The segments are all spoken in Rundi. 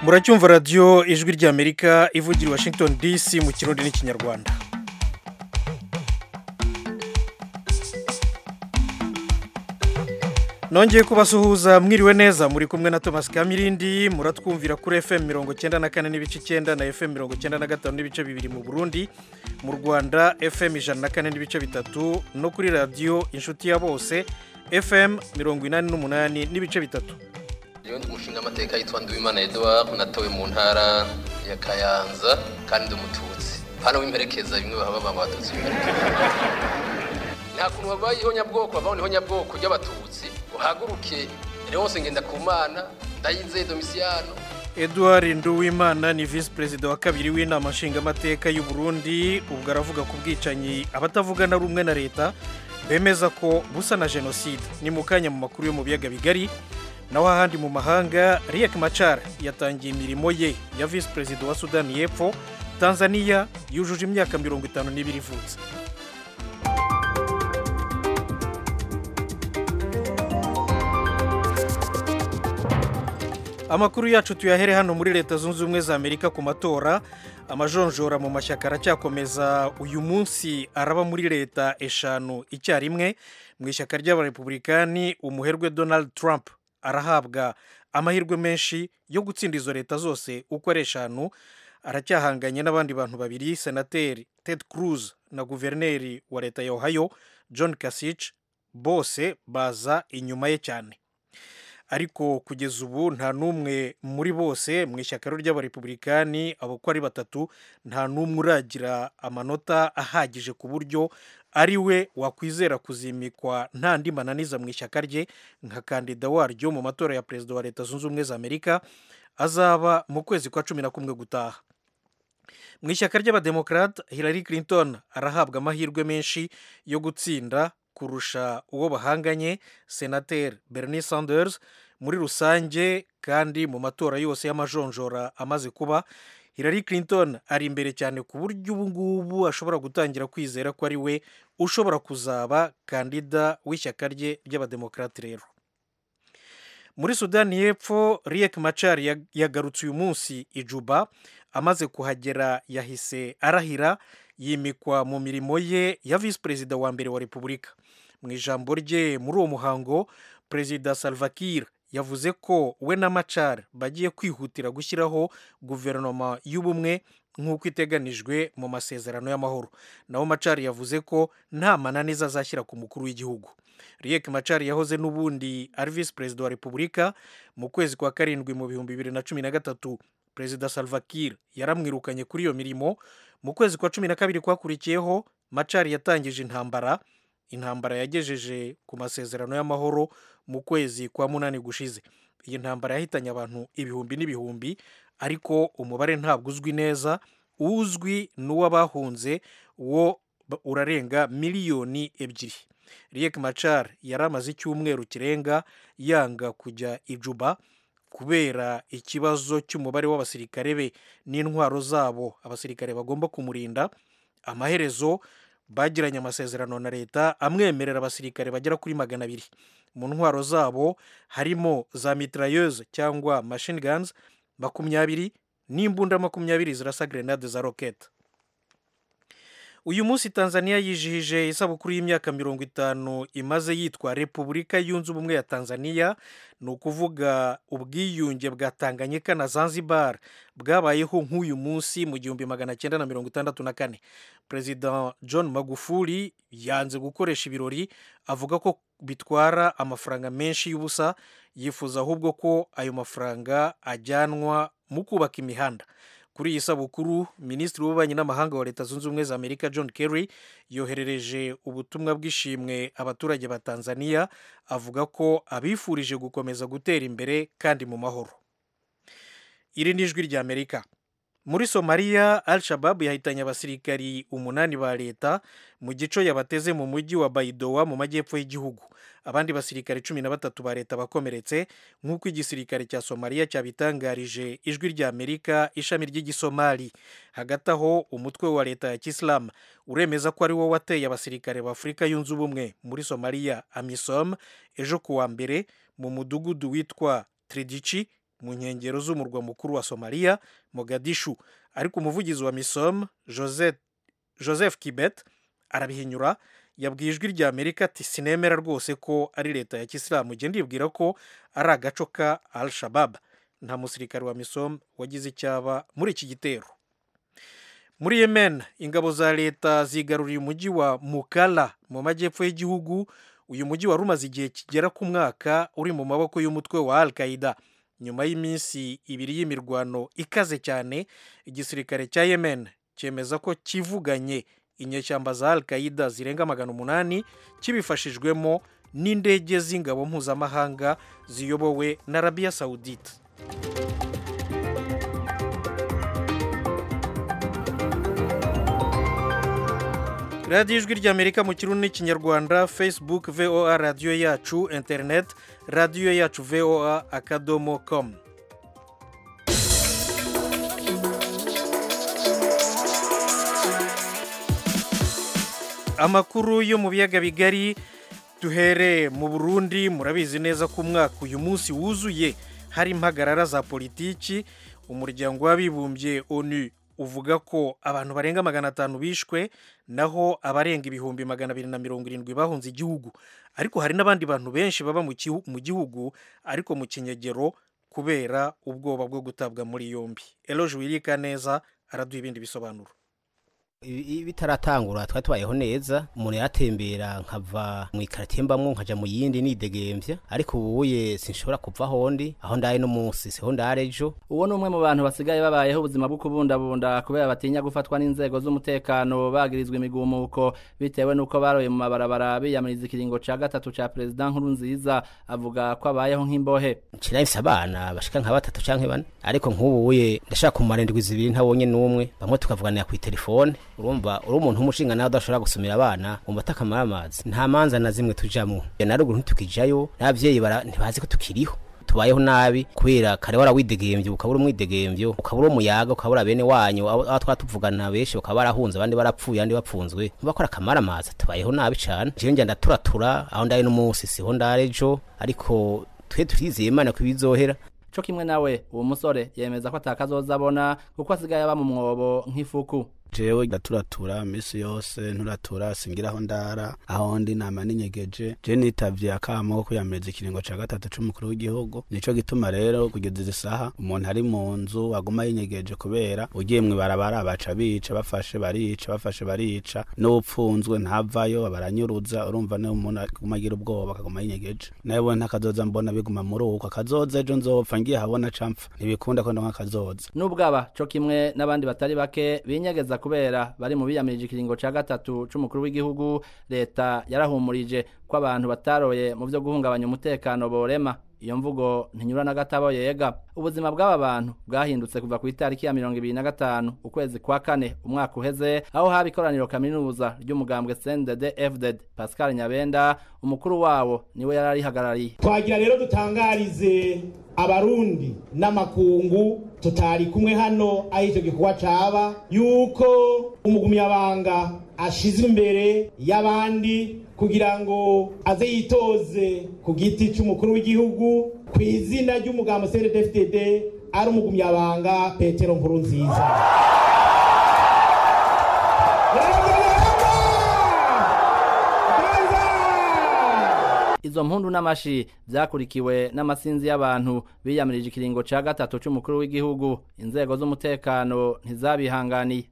muracyumva radiyo ijwi ry'amerika ivugira i washington dc mu kirundi n'ikinyarwanda nongeye kubasuhuza mwiriwe neza muri kumwe na thomas kamirindi muratwumvira kuri fm mirongo cyenda na kane n'ibice icyenda na fm mirongo cyenda na gatanu n'ibice bibiri mu burundi mu rwanda fm ijana na kane n'ibice bitatu no kuri radiyo inshuti ya bose fm mirongo inani n'umunani n'ibice bitatu iyo ndi umushinga amateka yitwa Nduwimana Edouard natowe mu ntara ya Kayanza kandi ndi umututsi hano w'imperekeza bimwe baba baba abatutsi b'imperekeza nta kuntu babayeho nyabwoko babaho niho nyabwoko ry'abatutsi uhaguruke Leonce Ngendakumana Ndayizeye Domiciano Edouard Nduwimana ni visi perezida wa kabiri w'inama nshingamateka y'u Burundi ubwo aravuga ku bwicanyi abatavuga na rumwe na leta bemeza ko busa na jenoside ni mu kanya mu makuru yo mu biyaga bigari naho ahandi mu mahanga Riek Machar yatangiye imirimo ye ya visi perezida wa Sudani y'Epfo Tanzania yujuje imyaka mirongo itanu n'ibiri ivutse amakuru yacu tuyahere hano muri leta zunze ubumwe za amerika ku matora amajonjora mu mashyaka aracyakomeza uyu munsi araba muri leta eshanu icyarimwe mu ishyaka ry'abarepublikani umuherwe donald trump arahabwa amahirwe menshi yo gutsinda izo leta zose uko ari eshanu aracyahanganye n'abandi bantu babiri senateri ted cruz na guverineri wa leta ya ohio john kasich bose baza inyuma ye cyane ariko kugeza ubu nta n'umwe muri bose mu ishyaka ry'abarepublikani abo uko ari batatu nta n'umwe uragira amanota ahagije ku buryo ari we wakwizera kuzimikwa nta ndi mananiza mu ishyaka rye nka kandida waryo mu matora ya perezida wa leta zunze ubumwe za amerika azaba mu kwezi kwa cumi na kumwe gutaha mu ishyaka ry'abademokarate Hillary Clinton arahabwa amahirwe menshi yo gutsinda kurusha uwo bahanganye senateri Bernie Sanders muri rusange kandi mu matora yose y'amajonjora amaze kuba Hillary Clinton ari imbere cyane ku buryo ubu ngubu ashobora gutangira kwizera ko ari we ushobora kuzaba kandida w'ishyaka rye ry'abademokarate rero muri sudani y'epfo Riek Machar yagarutse uyu munsi i Juba amaze kuhagera yahise arahira yimikwa mu mirimo ye ya visi perezida wa mbere wa repubulika mu ijambo rye muri uwo muhango perezida Salva Kiir yavuze ko we na Machar bagiye kwihutira gushyiraho guverinoma y'ubumwe nk'uko iteganijwe mu masezerano y'amahoro naho Machar yavuze ko nta mananiza azashyira ku mukuru w'igihugu Riek Machar yahoze n'ubundi ari visi perezida wa repubulika mu kwezi kwa karindwi mu bihumbi bibiri na cumi na gatatu perezida Salva Kiir yaramwirukanye kuri iyo mirimo mu kwezi kwa cumi na kabiri kwakurikiyeho Machar yatangije intambara intambara yagejeje ku masezerano y'amahoro mu kwezi kwa munani gushize iyi ntambara yahitanye abantu ibihumbi n'ibihumbi ariko umubare ntabwo uzwi neza uzwi n'uw'abahunze wo urarenga miliyoni ebyiri Riek Machar yari amaze icyumweru kirenga yanga kujya i Juba kubera ikibazo cy'umubare w'abasirikare be n'intwaro zabo abasirikare bagomba kumurinda amaherezo bagiranye amasezerano na leta amwemerera abasirikare bagera kuri magana abiri mu ntwaro zabo harimo za mitrailleuse cyangwa machine guns makumyabiri n'imbunda makumyabiri zirasa grenade za rokete uyu munsi tanzania yijihije isabukuru y'imyaka mirongo itanu imaze yitwa repubulika yunze ubumwe ya tanzania ni ukuvuga ubwiyunge bwa tanganyika na zanzibar bwabayeho nk'uyu munsi mu gihumbi magana cyenda na mirongo itandatu na kane perezida john magufuli yanze gukoresha ibirori avuga ko bitwara amafaranga menshi y'ubusa yifuza ahubwo ko ayo mafaranga ajyanwa mu kubaka imihanda kuri iyi sabukuru minisitiri w'ububanyi n'amahanga wa leta zunze ubumwe za amerika john kerry yoherereje ubutumwa bw'ishimwe abaturage ba tanzania avuga ko abifurije gukomeza gutera imbere kandi mu mahoro iri ni ijwi rya amerika muri somaliya al shabab yahitanye abasirikari umunani ba leta mu gico yabateze mu mujyi wa bayidowa mu majyepfo y'igihugu abandi basirikare cumi na batatu ba leta bakomeretse nk'uko igisirikare cya somaliya cyabitangarije ijwi rya amerika ishami ry'igisomali hagati aho umutwe wa leta ya kisilamu uremeza ko ari wo wateye abasirikare ba afurika yunze ubumwe muri somaliya amisom ejo ku wa mbere mu mudugudu witwa tridici mu nkengero z'umurwa mukuru wa somaliya mogadishu ariko umuvugizi wa misom joseph, joseph kibet arabihinyura yabwiye ijwi rya amerika ati sinemera rwose ko ari leta ya kisilamu ugenda ndibwira ko ari agaco ka al shabab nta musirikare wa misom wagize icyaba muri iki gitero muri yemen ingabo za leta zigaruriye umujyi wa mukala mu majyepfo y'igihugu uyu mujyi wari umaze igihe kigera ku mwaka uri mu maboko y'umutwe wa al qaida nyuma y'iminsi ibiri y'imirwano ikaze cyane igisirikare cya yemen cyemeza ko kivuganye inyeshyamba za al qaida zirenga magana umunani kibifashijwemo n'indege z'ingabo mpuzamahanga ziyobowe na arabiya sawudite radiyo ijwi ry'amerika mu kirundi n'ikinyarwanda facebook voa radiyo yacu interineti radiyo yacu voa akadomo komu amakuru yo mu biyaga bigari duhere mu burundi murabizi neza ko umwaka uyu munsi wuzuye hari impagarara za politiki umuryango w'abibumbye onu uvuga ko abantu barenga magana atanu bishwe naho abarenga ibihumbi magana abiri na mirongo irindwi bahunze igihugu ariko hari n'abandi bantu benshi baba mu gihugu ariko mu kinyegero kubera ubwoba bwo gutabwa muri yombi eroje wirika neza araduha ibindi bisobanuro bitaratangura twari tubayeho neza umuntu yatembera nkava mu ikaritiye mbamwo nkaja mu yindi nidegembya ariko ubuye sinshobora kuva hondi aho ndaye no munsi siho ndare ejo uwo ni umwe mu bantu basigaye babayeho ubuzima bwo kubundabunda kubera batinya gufatwa n'inzego z'umutekano bagirizwa imigumuko bitewe n'uko baroye mu mabarabara biyamiriza ikiringo ca gatatu ca perezida nkuru nziza avuga ko abayeho nk'imbohe nshirahise abana bashika nka batatu canke bane ariko nk'ubuye ndashaka kumara indwi zibiri ntabonye n'umwe bamwe tukavuganira kw'itelefone urumva uri umuntu w'umushinga nawe udashobora gusumira abana wumva atakamara amazi nta manza na zimwe tujamo na ruguru ntitukijayo n'abavyeyi ntibazi ko tukiriho tubayeho nabi kubera kare warawidegemvye ukabura umwidegemvyo ukabura umuyaga ukabura bene wanyu aho twatuvugana benshi bakaba barahunze abandi barapfuye abandi bapfunzwe ntibakora akamara amazi tubayeho nabi cane jewe njya ndaturatura aho ndaye n'umunsi siho ndare ejo ariko twe turizeye imana ko ibizohera co kimwe nawe uwo musore yemeza ko atakazoza abona kuko asigaye aba mu mwobo nk'ifuku jewe ndaturatura misi yose nturatura singiraho ndara aho ndi nama ninyegeje je nitavye akamo ko kwiyamiriza ikiringo ca gatatu c'umukuru w'igihugu nico gituma rero kugeza izi saha umuntu ari mu nzu aguma yinyegeje kubera ugiye mw'ibarabara baca bica bafashe barica bafashe barica n'upfunzwe ntavayo baranyuruza urumva niyo umuntu aguma agira ubwoba akaguma yinyegeje nawe ntakazoza mbona biguma muri uko akazoza ejo nzopfa ngiye habona campfa ntibikunda ko ndonka akazoza n'ubwaba co kimwe n'abandi batari bake binyegeza kubera bari mu biyamirije ikiringo ca gatatu c'umukuru w'igihugu leta yarahumurije ko abantu bataroye mu vyo guhungabanya umutekano borema iyo mvugo ntinyura na gatabo yega ubuzima bw'aba bantu bwahindutse kuva ku itariki ya mirongo ibiri na gatanu ukwezi kwa kane umwaka uheze aho haba ikoraniro kaminuza ry'umugambwe CNDD FDD Pascal Nyabenda umukuru wabo niwe yari arihagarariye twagira rero dutangarize abarundi n'amakungu tutari kumwe hano aho icyo gikorwa caba yuko umugumyabanga ashizwe imbere y'abandi kugira ngo aze yitoze ku giti cy'umukuru w'igihugu ku izina ry'umugambo CNDD-FDD ari umugumyabanga Petero Nkurunziza izo mpundu n'amashi byakurikiwe n'amasinzi y'abantu biyamirije ikiringo ca gatatu c'umukuru w'igihugu inzego z'umutekano ntizabihanganiye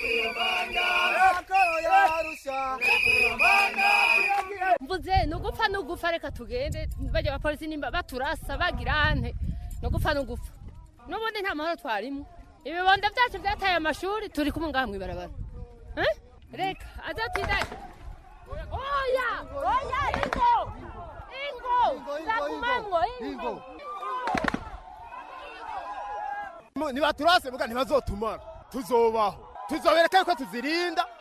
mvuze ni ugupfa ni ugupfa reka tugende bajya abapolisi nimba baturasa bagira ante ni ugupfa ni ugupfa n'ubundi nta mahoro twarimo ibibondo byacu byataye amashuri turi kumwe ngaha mu ibarabara reka azatinda oya oya ingo ingo nzagumamwo ingo nibaturase muga ntibazotumara tuzobaho tuzobereka yuko tuzirinda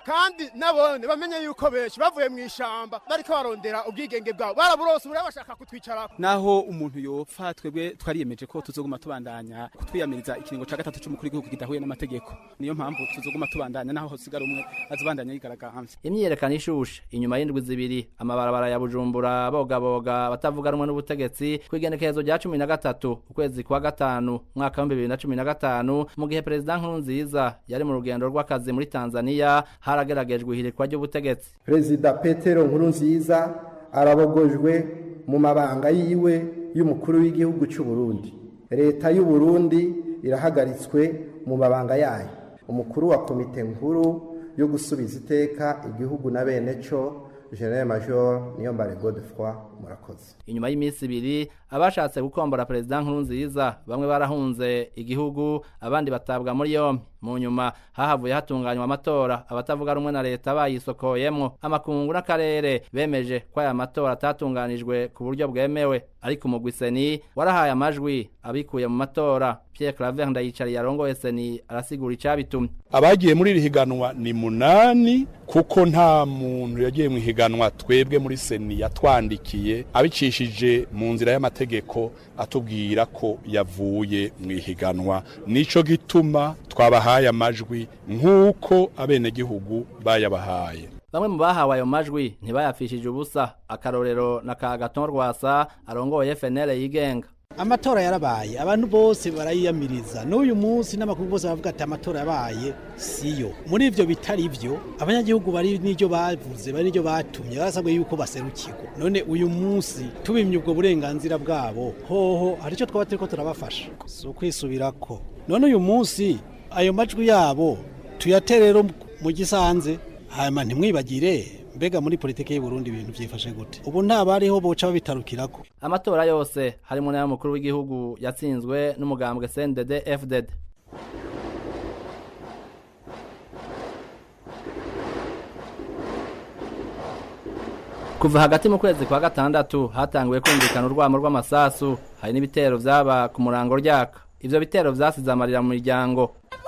kandi nabone bamenye yuko benshi bavuye mu ishamba bariko barondera ubwigenge bwabo baraburose ubu bashaka kutwicarako naho umuntu yopfa twebwe twariyemeje ko tuzoguma tubandanya kutwiyamiriza ikiringo ca gatatu c'umukuru w'igihugu kidahuye n'amategeko niyo mpamvu tuzoguma tubandanya naho hosigara umwe azobandanya yigaragambye imyiyerekano ishushe inyuma y'indwi zibiri amabarabara ya bujumbura bogaboga batavuga rumwe n'ubutegetsi kw'igenekerezo rya cumi na gatatu ukwezi kwa gatanu mwaka w'ibihumbi bibiri na cumi na gatanu mu gihe perezida nkurunziza yari mu rugendo rw'akazi muri tanzaniya harageragejwe ihirikwa ry'ubutegetsi perezida petero nkurunziza arabogojwe mu mabanga yiwe y'umukuru w'igihugu cy'u Burundi leta y'u Burundi irahagaritswe mu mabanga yayo umukuru wa komite nkuru yo gusubiza iteka igihugu na bene cyo general major niyombare godefroy murakoze inyuma y'iminsi ibiri abashatse gukombora perezida nkurunziza bamwe barahunze igihugu abandi batabwa muri yombi mu nyuma hahavuye hatunganywa amatora abatavuga rumwe na leta bayisokoyemwo amakungu n'akarere bemeje ko aya matora atatunganijwe ku buryo bwemewe ariko umugwi seni warahaye amajwi abikuye mu matora Pierre Claver ndayicariye arongoye seni arasigura icabitumye abagiye muri iri higanwa ni munani kuko nta muntu yagiye mu higanwa twebwe muri seni yatwandikiye abicishije mu nzira y'amategeko atubwira ko yavuye mu ihiganwa nico gituma twabahaye amajwi nk'uko abenegihugu bayabahaye bamwe mu bahawe ayo majwi ntibayapfishije ubusa akarorero na ka gaton rwasa arongoye FNL yigenga amatora yarabaye abantu bose barayiyamiriza n'uyu munsi n'amakuru bose bavuga ati amatora yabaye siyo muri ivyo bitari vyo abanyagihugu bari n'iryo bavuze bari n'iryo batumye barasabwe yuko baserukirwa none uyu munsi tubimye ubwo burenganzira bwabo hoho hari ico twaba turiko turabafasha si ukwisubirako none uyu munsi ayo majwi yabo tuyatere rero mu gisanze hanyuma ntimwibagire mbega muri politiki y'u Burundi ibintu byifashe gute ubu nta bariho boca babitarukirako amatora yose harimo n'ay'umukuru w'igihugu yatsinzwe n'umugambwe CNDD FDD kuva hagati mu kwezi kwa gatandatu hatanguye kumvikana urwamo rw'amasasu hari n'ibitero vyaba ku murango ryaka ivyo bitero vyasize amarira mu miryango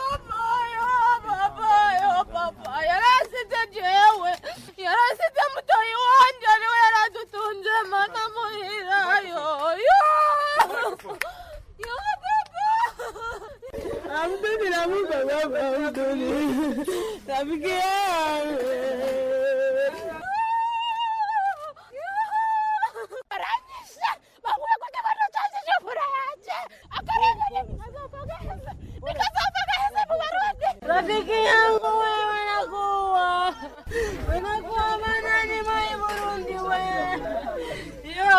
yarasize jewe yarasize mutoyi wanje niwe yaradutunze mana muhira yoyo Abduli namuka baba Abduli Rafiki yangu Aranyisha Bakuya kwa kibano chanzi chofura yache Akarenge nikazopageze Nikazopageze mubarundi Rafiki yangu wewe nakuwa Unakuwa manani mai Burundi we Yo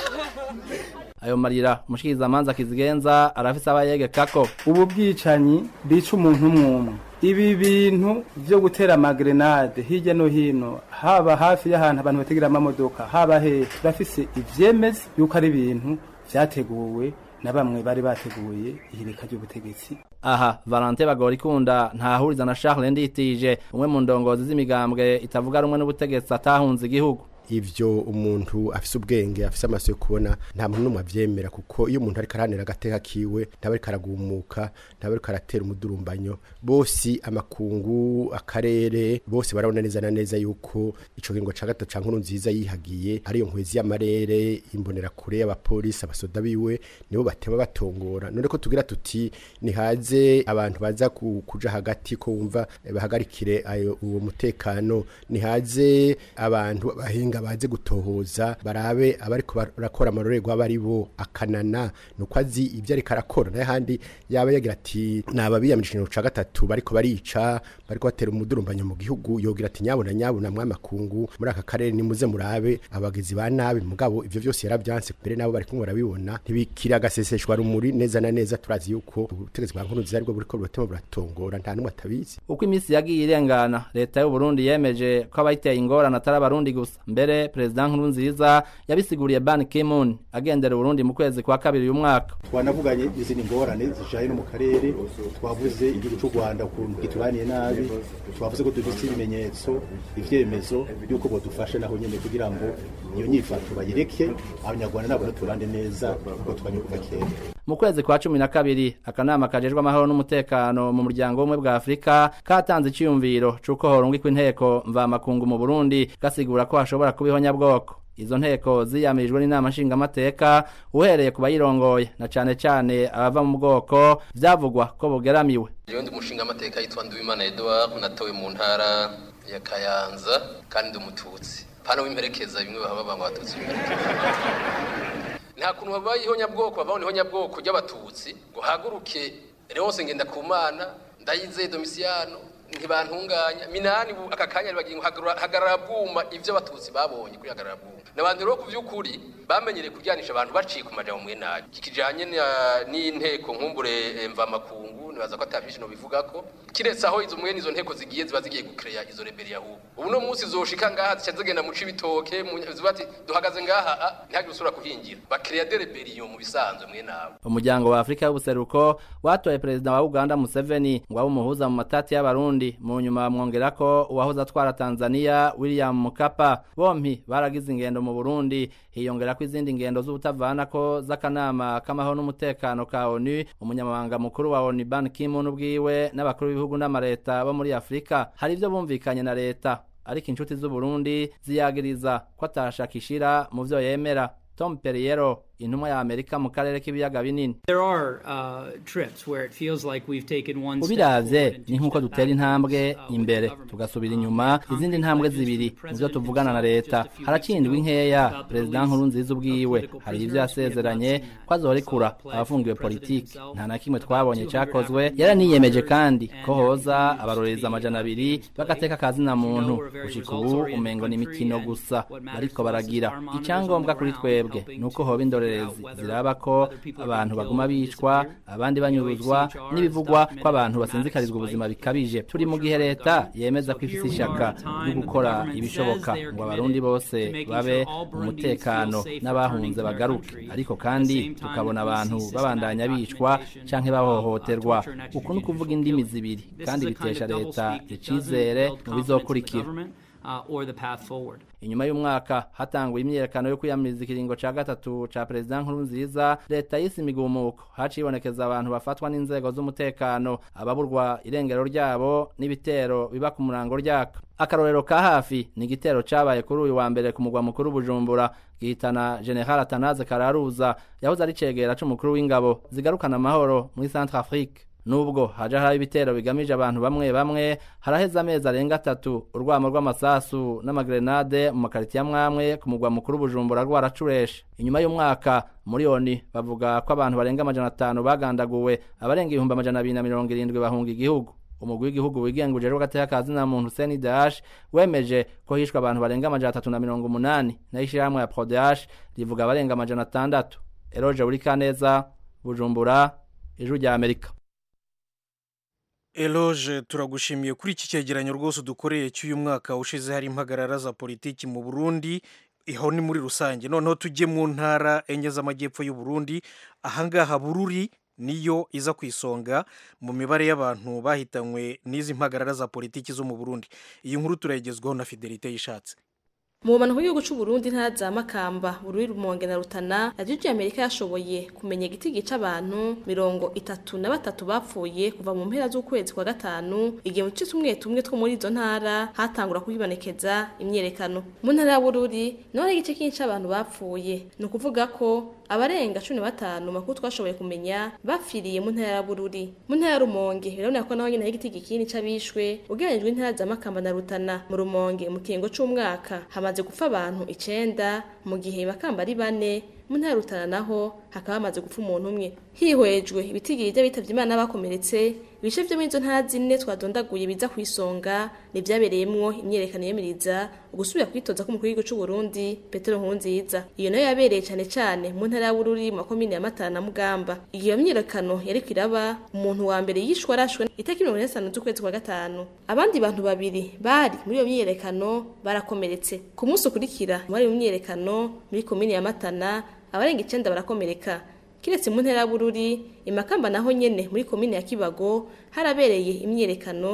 ayo marira umushikirizamanza kizigenza arafise abayegekako ubu bwicanyi bica umuntu umwe ibi bintu vyo gutera amagrenade hirya no hino haba hafi y'ahantu abantu bategera amamodoka haba hehe turafise ivyemeza yuko ari ibintu vyateguwe na bamwe bari bateguye ihirika ry'ubutegetsi aha valante bagora ikunda ntahuriza na charles nditije umwe mu ndongozi z'imigambwe itavuga rumwe n'ubutegetsi atahunze igihugu ivyo umuntu afise ubwenge afise amaso yo kubona nta muntu n'umwe avyemera kuko iyo umuntu ariko aranira agateka kiwe ntaba ariko aragumuka ntaba ariko aratera umudurumbanyo bose amakungu akarere bose barabona neza na neza yuko ico kiringo ca gatatu ca nkuru nziza yihagiye ariyo nkwezi y'amarere imbonera kure y'abapolisi abasoda biwe nibo batema batongora none ko tugira tuti nihaze abantu baza ku- kuja hagati ko wumva eh, bahagarikire ayo uwo mutekano nihaze abantu bahinga baze gutohoza barabe abariko barakora amarorerwa bari bo akanana nuko azi ibyo ariko arakora naye handi yaba yagira ati naba biyamirije ikintu ca gatatu bariko barica bariko batera umudurumbanyo mu gihugu yogira ati nyabona nyabona mwamakungu muri aka karere nimuze murabe abagizi ba nabi mugabo ivyo vyose yaravyanse mbere nabo bariko barabibona ntibikira agaseseshwa rumuri neza na neza turazi yuko ubutegetsi bwa nkuru nziza aribwo buriko buratema buratongora nta numwe atabizi uko iminsi yagiye irengana leta y'u Burundi yemeje ko abayiteye ingorane atari abarundi gusa mbere perezida nkurunziza yabisiguriye ban ki-moon agendera uburundi mu kwezi kwa kabiri uyu mwaka twanavuganye izindi ngorane zijanye no mu karere twavuze igihugu cy'u rwanda ukuntu gituraniye nabi twavuze ko dufite ibimenyetso ivyemezo y'uko bodufashe naho nyene kugira ngo iyo nyifato bayireke abanyarwanda nabo turande neza kuko twanye kuva kera mu kwezi kwa cumi na kabiri akanama kajejwe amahoro n'umutekano mu muryango w'ubumwe bwa afurika katanze iciyumviro c'uko horungikwa inteko mvamakungu mu burundi gasigura ko hashobora kuba ihonyabwoko izo nteko ziyamirijwe n'inama nshingamateka uhereye ku bayirongoye na cane cane abava mu bwoko vyavugwa ko bugeramiwe Jewe ndi umushinga amateka yitwa Nduwimana Edouard natowe mu ntara ya Kayanza kandi ndi umututsi pana w'imperekeza bimwe baba banga abatutsi b'imperekeza nta kuntu babaye ihonyabwoko babaho ihonyabwoko ry'abatutsi ngo haguruke Leonce Ngendakumana ndayizeye Domiciano ntibantunganya minani ubu aka kanya bagiye ngo hagarara- hagarara bwuma ivyo abatutsi babonye kuri hagarara bwuma n'abantu rero ku vy'ukuri bamenyereye kuryanisha abantu baciye ku majambo mwe nabi kikijanye na- n'inteko nkumbure eh, mvamakungu nibaza ko atavyinshi nobivuga ko kiretse aho izo mwene izo nteko zigiye ziba zigiye gukereya izo reberi ahubwo ubu no munsi zoshika ngaha zica zigenda mu cibitoke mu- ziba ati duhagaze ngaha ah, ntihagire usubira kuhingira bakereya de reberiyo mu bisanzwe mwe nabo umuryango wa afurika y'ubuseruko watoye perezida wa uganda museveni ngo abe umuhuza mu matati y'abarundi mu nyuma bamwongera ko uwahoze atwara tanzania william mukapa bompi baragize ingendo mu burundi hiyongera ko izindi ngendo z'ubutavanako z'akanama k'amahoro n'umutekano ka onu umunyamabanga mukuru wa onu ban kimun ubwiwe n'abakuru b'ibihugu n'amareta bo muri afurika hari ibyo bumvikanye na leta ariko inshuti z'uburundi ziyagiriza ko atashaka ishira mu vyo yemera tom perriero intumwa ya amerika mu karere k'ibiyaga binini There are uh, trips where it feels like we've taken one step ubiravye forward and ni nk'uko dutera intambwe imbere tugasubira inyuma izindi ntambwe zibiri muvyo tuvugana na leta harakindwa nkeya perezida nkuru nziza ubwiwe hari ivyo yasezeranye ko azorekura abafungiwe politiki nta na kimwe twabonye cakozwe yaraniyemeje kandi ko hoza abarorereza amajana abiri bagateka akazina muntu gushika ubu umengo ni imikino gusa bariko baragira icyangombwa kuri twebwe ni uko hoba indorerezi ziraba ko abantu baguma bicwa abandi banyuruzwa n'ibivugwa ko abantu basinzikarizwa ubuzima bikabije turi mu gihe leta yemeza ko ifise ishaka ryo gukora ibishoboka ngo abarundi bose babe mu mutekano n'abahunze bagaruke ariko kandi tukabona abantu babandanya bicwa canke bahohoterwa uku ni ukuvuga indimi zibiri kandi bitesha leta icizere mu bizokurikira uh, or the path forward. inyuma y'umwaka hatanguye imyiyerekano yo kwiyamiriza ikiringo ca gatatu ca perezida nkuru nziza leta yise imigumuko hacibonekeza abantu bafatwa n'inzego z'umutekano ababurwa irengero ryabo n'ibitero biba ku murango ryaka akarorero ka hafi ni igitero cabaye kuri uyu wa mbere ku mugwa mukuru bujumbura gihitana general atanaze kararuza yahoze ari cegera c'umukuru w'ingabo zigarukana amahoro muri centre afrique nubwo haja hari ibitero bigamije abantu bamwe bamwe haraheze amezi arenga atatu urwamo rw'amasasu n'amagrenade mu makaritiya amwamwe ku mugwa mukuru bujumbura rwaracureshe inyuma y'umwaka muri oni bavuga ko abantu barenga amajana atanu bagandaguwe abarenga ibihumbi amajana abiri na mirongo irindwi bahunga igihugu umugwi w'igihugu wigenga ujejwe agateka kazina muntu Hussein Dash wemeje ko hishwe abantu barenga amajana atatu na mirongo umunani nayo ishirahamwe ya Prodash rivuga abarenga amajana atandatu Eroje Burikaneza Bujumbura Ijwi rya Amerika eloge turagushimiye kuri iki cyegeranyo rwose dukoreye cy'uyu mwaka ushize hari impagarara za politiki mu burundi iho ni muri rusange noneho tujye mu ntara enye z'amajyepfo y'u Burundi ahangaha bururi niyo iza ku isonga mu mibare y'abantu bahitanywe n'izi mpagarara za politiki zo mu burundi iyi nkuru turayigezwaho na fidelite yishatse mu bumanuko bw'igihugu cy'u Burundi ntara za Makamba Bururi Rumonge na Rutana radiyo Amerika yashoboye kumenya igitigi c'abantu mirongo itatu na batatu bapfuye kuva mu mpera z'ukwezi kwa gatanu igihe mu duce tumwe tumwe two muri izo ntara hatangura kwibonekeza imyerekano mu ntara ya Bururi naho hari igice kinini c'abantu bapfuye ni ukuvuga ko abarenga cumi na batanu makuru twashoboye kumenya bapfiriye mu ntara ya Bururi mu ntara ya Rumonge biraboneka ko naho nyine hari igitigi kinini c'abishwe ugereranijwe n'intara za Makamba na Rutana mu Rumonge mu kiringo c'umwaka hamaze gupfa abantu icenda mu gihe Makamba ari bane mu ntara ya Rutana naho hakaba hamaze gupfa umuntu umwe hihwejwe ibitigiri by'abitavye Imana bakomeretse ibice vyo muri izo ntara zine twadondaguye biza ku isonga nivyabereyemwo imyerekano yemiriza ugusubira kwitoza k'umukuru w'igihugu c'u Burundi Petero Nkurunziza iyo nayo yabereye cane cane mu ntara ya Bururi mu makomine ya Matana na Mugamba iyo myiyerekano yariko iraba umuntu wa mbere yishwe arashwe itariki mirongo ine n'itanu z'ukwezi kwa gatanu abandi bantu babiri bari muri iyo myiyerekano barakomeretse ku munsi ukurikira muri iyo myiyerekano muri komine ya Matana abarenga icenda barakomereka kiretse mu ntera ya Bururi imakamba naho nyene muri komine ya Kibago harabereye imyerekano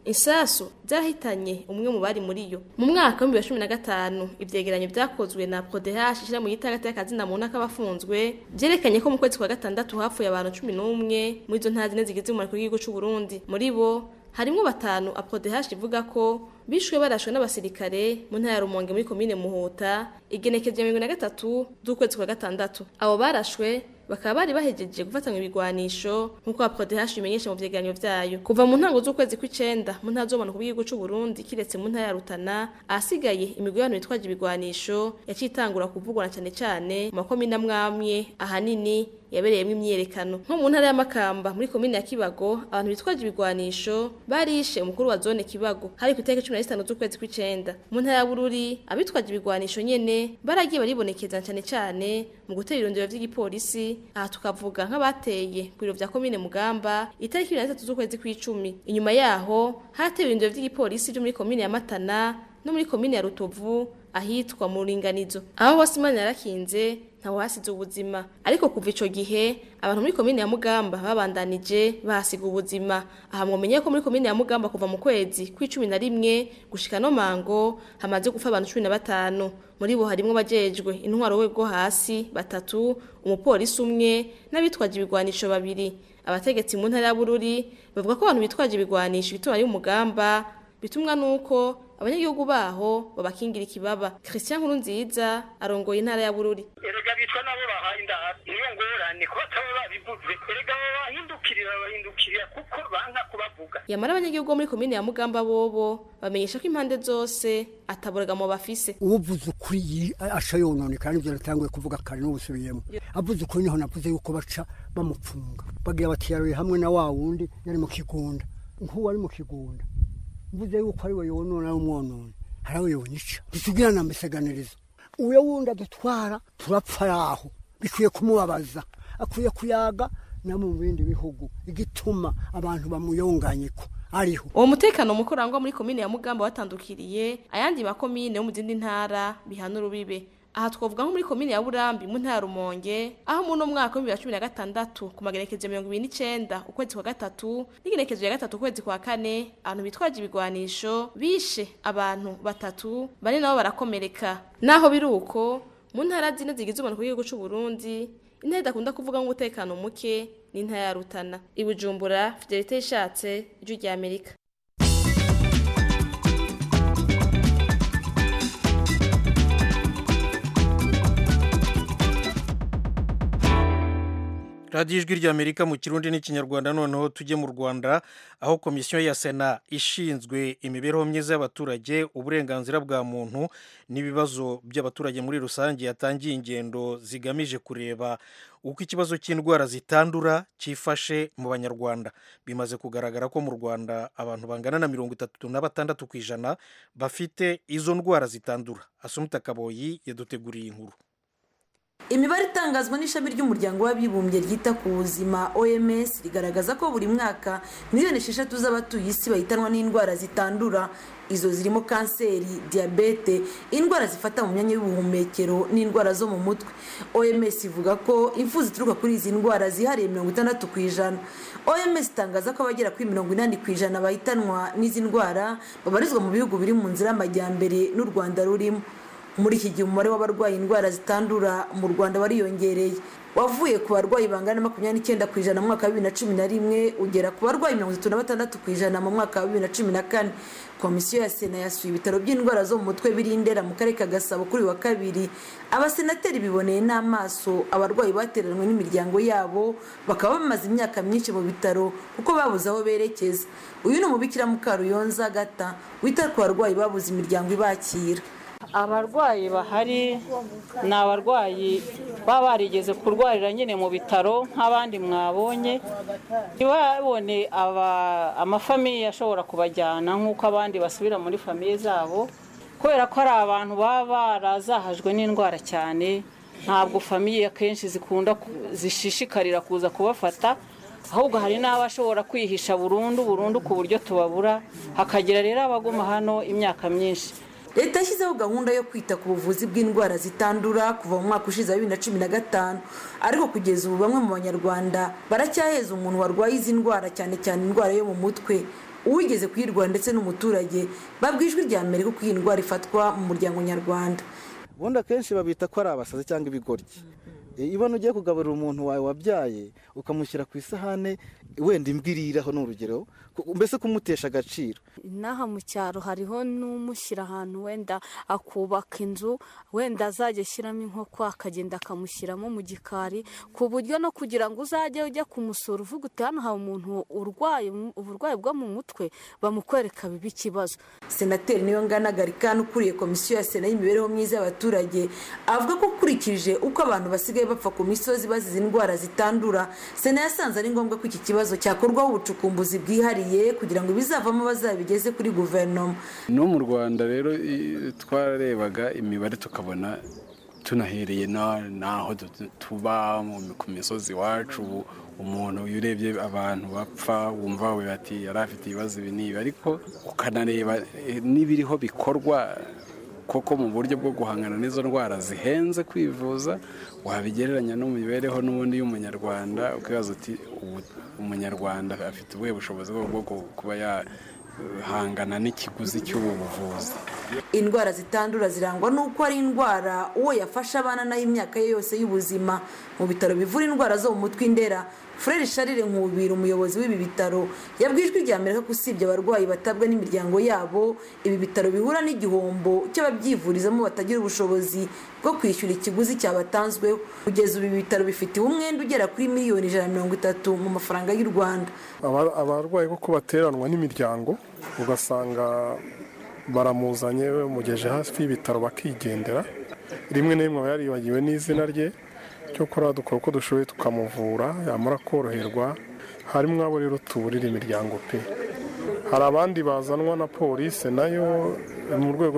insasu zarahitanye umwe mu bari muri yo mu mwaka wa 2015 ivyegeranyo vyakozwe na PRODH ishira mu gitagata y'akazina mu ntaka bafunzwe vyerekanye ko mu kwezi kwa gatandatu hapfuye abantu 11 muri izo ntara zine zigize umurimo w'igihugu c'u Burundi muri bo harimwo batanu APRODH ivuga ko bishwe barashwe n'abasirikare mu ntara ya Rumonge muri komine Muhuta igenekeje ya 2023 z'ukwezi kwa gatandatu abo barashwe bakaba bari bahejeje gufatanya ibigwanisho nk'uko APRODH bimenyesha mu vyegeranyo vyayo kuva mu ntango z'ukwezi kw'icenda mu ntara z'ubumanuko bw'igihugu c'u Burundi kiretse mu ntara ya Rutana ahasigaye imigwi y'abantu bitwaje ibigwanisho yaciye itangura kuvugwa na cane cane mu makomine amwamwe ahanini yabereyemo imyiyerekano nko mu ntara y'amakamba muri komine ya Kibago abantu bitwaje ibigwanisho barishe umukuru wa zone Kibago hari ku itariki 15 z'ukwezi kw'icenda mu ntara ya Bururi abitwaje ibigwanisho nyene baragiye baribonekeza cane cane mu gutera irondero vy'igipolisi aha tukavuga nk'abateye ku biro vya komine Mugamba itariki 23 z'ukwezi kw'icumi inyuma yaho hatewe irondero vy'igipolisi vyo muri komine ya Matana no muri komine ya Rutovu ahitwa mu ringanizo aho hose imana yarakinze ntawe hasize ubuzima ariko kuva ico gihe abantu muri komine ya Mugamba babandanije bahasiga ubuzima aha mwomenye ko muri komine ya Mugamba kuva mu kwezi kw'icumi na rimwe gushika no mango hamaze gupfa abantu cumi na batanu muri bo harimwo bajejwe intwaro we bwo hasi batatu umupolisi umwe n'abitwaje ibigwanisho babiri abategetsi mu ntara ya Bururi bavuga ko abantu bitwaje ibigwanisho bituma ari umugamba bitumwa nuko abanyagihugu baho babakingira ikibaba Christian Nkurunziza arongoye intara ya Bururi erega bitwa nabo bahaye indahara niyo ngorane ko bataba babivuze erega babahindukirira babahindukirira kuko banka kubavuga yamara abanyagihugu bo muri komine ya Mugamba bobo bamenyesha ko impande zose ataboragamo bafise uvuze ukuri asha yononekara nivyo natanguye kuvuga kare n'ubusubiyemo avuze ukuri niho navuze yuko baca bamupfunga bagira bati yaroye hamwe na wa wundi yari mu kigunda nk'uwo ari mu kigunda mvuze yuko ari we yonona umwonone hari aho yonica ntitugira na mbiseganirizo uyo wundi adutwara turapfa araho bikwiye kumubabaza akwiye kuyaga no mu bindi bihugu igituma abantu bamuyonganyiko ariho uwo mutekano mukuru urangwa muri komine ya Mugamba watandukiriye ayandi makomine yo mu zindi ntara bihana urubibe aha twavuga nko muri komine ya Burambi mu ntara Rumonge aho mu no mwaka wa 2016 ku magerekezo 29 ukwezi kwa gatatu n'igerekezo ya gatatu ukwezi kwa kane abantu bitwaje ibigwanisho bishe abantu batatu bane nabo barakomereka naho biruko mu ntara zine zigize umuntu w'igihugu cy'u Burundi intare idakunda kuvuga nk'umutekano muke ni intara ya Rutana ibujumbura Fidelite ishatse ijwi rya Amerika radiyo ijwi ry'amerika mu kirundi n'ikinyarwanda noneho tujye mu rwanda aho komisiyo ya sena ishinzwe imibereho myiza y'abaturage uburenganzira bwa muntu n'ibibazo by'abaturage muri rusange yatangiye ingendo zigamije kureba uko ikibazo cy'indwara zitandura cyifashe mu banyarwanda bimaze kugaragara ko mu rwanda abantu bangana na mirongo itatu na batandatu ku ijana bafite izo ndwara zitandura asumuta kaboyi yaduteguriye inkuru imibare itangazwa n'ishami ry'umuryango w'abibumbye ryita ku buzima oms rigaragaza ko buri mwaka miliyoni esheshatu z'abatuye isi bahitanwa n'indwara zitandura izo zirimo kanseri diyabete indwara zifata mu myanya y'ubuhumekero n'indwara zo mu mutwe oms ivuga ko impfu zituruka kuri izi ndwara zihariye mirongo itandatu ku ijana oms itangaza ko abagera kuri mirongo inani ku ijana bahitanwa n'izi ndwara babarizwa mu bihugu biri mu nzira y'amajyambere n'u rwanda rurimo muri iki gihe umubare w'abarwaye indwara zitandura mu rwanda wariyongereye wavuye ku barwayi bangana na makumyabiri n'icyenda ku ijana mu mwaka wa bibiri na cumi na rimwe ugera ku barwayi mirongo itatu na batandatu ku ijana mu mwaka wa bibiri na cumi na kane komisiyo ya sena yasuye ibitaro by'indwara zo mu mutwe biri ndera mu karere ka gasabo kuri wa kabiri abasenateri biboneye n'amaso abarwayi bateranwe n'imiryango yabo bakaba bamaze imyaka myinshi mu bitaro kuko babuze aho berekeza uyu ni umubikira mukaruyonza gata wita ku barwayi babuze imiryango ibakira abarwayi bahari ni abarwayi baba barigeze kurwarira nyine mu bitaro nk'abandi mwabonye ntibabone amafamiye ashobora kubajyana nk'uko abandi basubira muri famiye zabo kubera ko ari abantu baba barazahajwe n'indwara cyane ntabwo famiye akenshi zikunda zishishikarira kuza kubafata ahubwo hari n'abashobora kwihisha burundu burundu ku buryo tubabura hakagira rero abaguma hano imyaka myinshi leta yashyizeho gahunda yo kwita ku buvuzi bw'indwara zitandura kuva mu mwaka ushize wa bibiri na cumi na gatanu ariko kugeza ubu bamwe mu banyarwanda baracyaheza umuntu warwaye izi ndwara cyane cyane indwara yo mu mutwe uwigeze kuyirwara ndetse n'umuturage babwiye ijwi rya mbere ko iyi ndwara ifatwa mu muryango nyarwanda ubundi akenshi babita ko ari abasazi cyangwa ibigoryi ibona ugiye kugaburira umuntu wawe wabyaye ukamushyira ku isahane wenda imbwa iriraho ni urugero mbese kumutesha agaciro inaha mu cyaro hariho n'umushyira ahantu wenda akubaka inzu wenda azajya ashyiramo inkoko akagenda akamushyiramo mu gikari ku buryo no kugira ngo uzajye ujya kumusura uvuga uti hano hari umuntu urwaye uburwayi bwo mu mutwe bamukwereka biba ikibazo senateri niyo ngana garikani ukuriye komisiyo ya sena y'imibereho myiza y'abaturage avuga ko ukurikije uko abantu basigaye bapfa ku misozi bazize indwara zitandura sena yasanze ari ngombwa ko iki kibazo cyakorwaho ubucukumbuzi bwihariye kugira ngo ibizavamo bazabigeze kuri guverinoma no mu rwanda rero twararebaga imibare tukabona tunahereye n'aho tuba ku misozi iwacu umuntu iyo urebye abantu bapfa wumva we bati yari afite ibibazo ibi n'ibi ariko ukanareba n'ibiriho bikorwa koko mu buryo bwo guhangana n'izo ndwara zihenze kwivuza wabigereranya no mu mibereho n'ubundi y'umunyarwanda ukibaza uti umunyarwanda afite ubuhe bushobozi bwo kuba yahangana n'ikiguzi cy'ubu buvuzi indwara zitandura zirangwa n'uko ari indwara uwo yafashe abana nayo imyaka ye yose y'ubuzima mu bitaro bivura indwara zo mu mutwe indera furere sharire nkubira umuyobozi w'ibi bitaro yabwiye ijwi rya amerika ko usibye abarwayi batabwa n'imiryango yabo ibi bitaro bihura n'igihombo cy'ababyivurizamo batagira ubushobozi bwo kwishyura ikiguzi cyabatanzweho kugeza ubu ibi bitaro bifitiwe umwenda ugera kuri miliyoni ijana na mirongo itatu mu mafaranga y'u rwanda abarwayi kuko bateranwa n'imiryango ugasanga baramuzanye bamugeje hafi y'ibitaro bakigendera rimwe na rimwe aba yaribagiwe n'izina rye cyokora dukora uko dushoboye tukamuvura yamara koroherwa harimo abo rero tuburira imiryango pe hari abandi bazanwa na polisi nayo mu rwego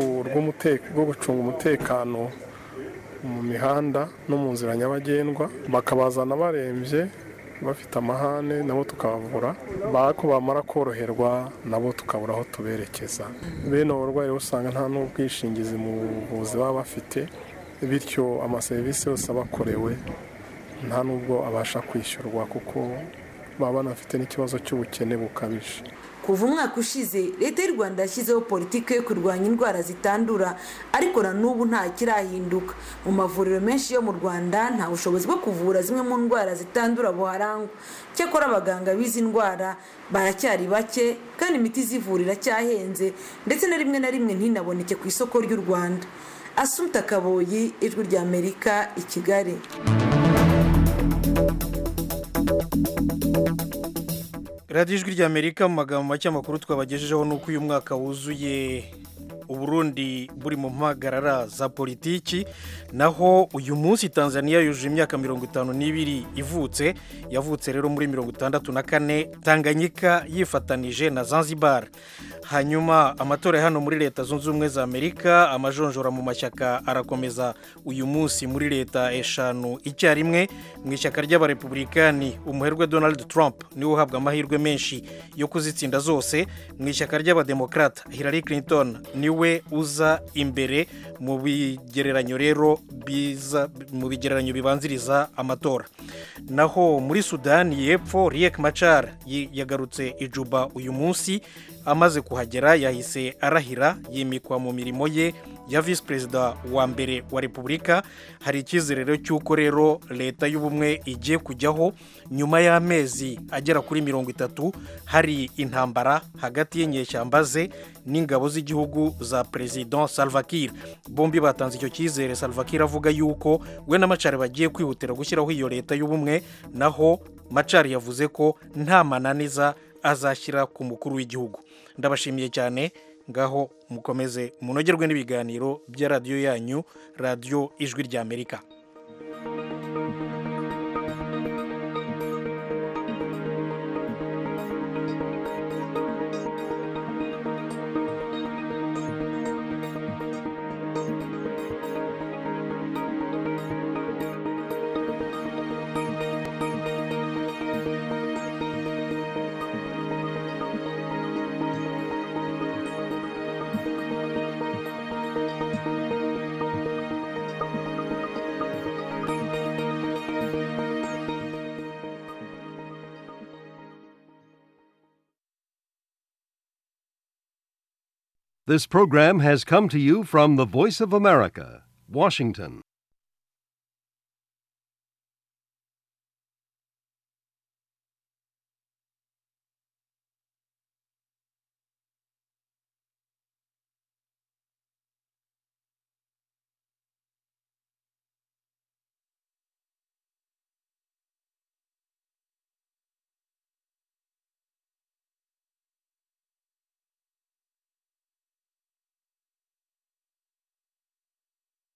rwo gucunga umutekano mu mihanda no mu nzira nyabagendwa bakabazana barembye bafite amahane nabo tukabavura bako bamara koroherwa nabo tukabura aho tuberekeza bene abo barwayi usanga nta n'ubwishingizi mu buvuzi baba bafite bityo amaserivisi yose aba akorewe nta n'ubwo abasha kwishyurwa kuko baba banafite n'ikibazo cy'ubukene bukabije kuva umwaka ushize leta y'u rwanda yashyizeho politiki yo kurwanya indwara zitandura ariko na n'ubu nta kirahinduka mu mavuriro menshi yo mu rwanda nta bushobozi bwo kuvura zimwe mu ndwara zitandura buharangwa cyakora abaganga b'izi ndwara baracyari bake kandi imiti izivura iracyahenze ndetse na rimwe na rimwe ntinaboneke ku isoko ry'u rwanda asumta kaboyi ijwi rya amerika i kigali radiyo ijwi rya amerika mu magambo make amakuru twabagejejeho ni uko uyu mwaka wuzuye uburundi buri mu mpagarara za politiki naho uyu munsi tanzania yujuje imyaka mirongo itanu n'ibiri ivutse yavutse rero muri mirongo itandatu na kane tanganyika yifatanije na zanzibar hanyuma amatora hano muri leta zunze ubumwe za amerika amajonjora mu mashyaka arakomeza uyu munsi muri leta eshanu icyarimwe mu ishyaka ry'abarepublikani umuherwe donald trump niwe uhabwa amahirwe menshi yo kuzitsinda zose mu ishyaka ry'abademokarata hillary clinton niwe uza imbere mu bigereranyo rero biza mu bigereranyo bibanziriza amatora naho muri sudani y'epfo riek machar yagarutse ijuba uyu munsi amaze kuhagera yahise arahira yimikwa mu mirimo ye ya visi perezida wa mbere wa repubulika hari icyizere cy'uko rero leta y'ubumwe igiye kujyaho nyuma y'amezi agera kuri mirongo itatu hari intambara hagati y'inyeshyamba ze n'ingabo z'igihugu za perezida salvakir bombi batanze icyo cyizere salvakir avuga yuko we na macari bagiye kwihutira gushyiraho iyo leta y'ubumwe naho macari yavuze ko nta mananiza azashyira ku mukuru w'igihugu ndabashimiye cyane ngaho mukomeze munogerwe n'ibiganiro bya radiyo yanyu radiyo ijwi ry'amerika This program has come to you from the Voice of America, Washington.